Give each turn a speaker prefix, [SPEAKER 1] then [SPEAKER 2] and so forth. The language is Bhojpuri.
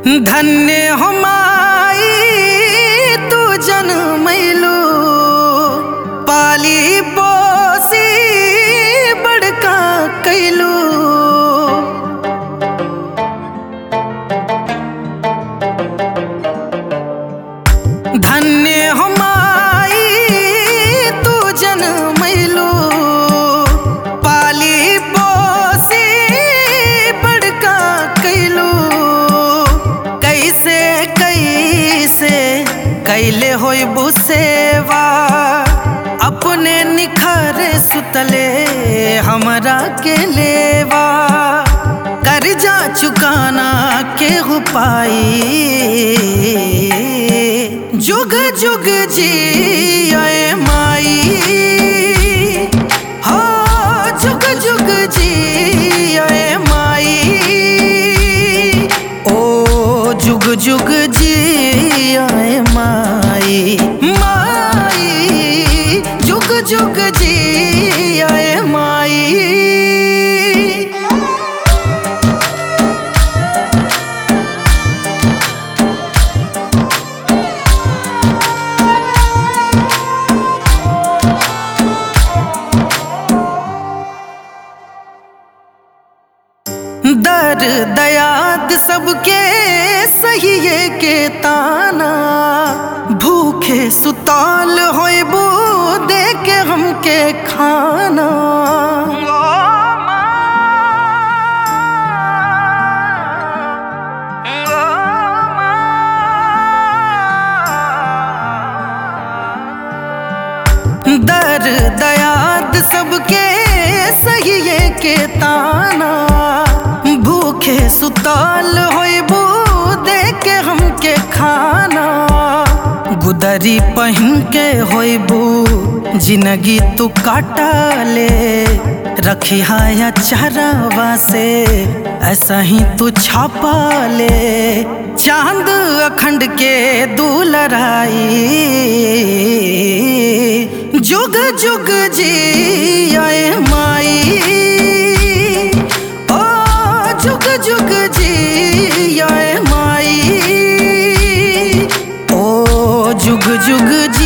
[SPEAKER 1] धन्य हमाई तू जनमैलू पाली पोसी बड़का कैलू धन्य हमाई तू जनमैलू पाली पोसी बड़का कैलू कैसे कैसे कैले होई बुसेवा अपने निखर सुतले हमरा के लेवा कर्जा चुकाना के हो पाई जुग जुग जी आए माई हो जुग जुग जी आए माई ओ जुग जुग जी आए माई माई जुग जुग जी आए माई दर दयाद सबके सहिए के ताना भूखे सुताल होइबू दे के हमके खाना दर दयाद सबके सहिए के ताना भूखे सुताल होइबू दे के हमके खाना गुदरी पहन के होइबू जिंदगी तू काटा ले रखी हाया चरवा से ऐसा ही तू छापा ले चांद अखंड के दूलराई जुग जुग जी आए माई ओ जुग जुग जी आए माई ओ जुग जुग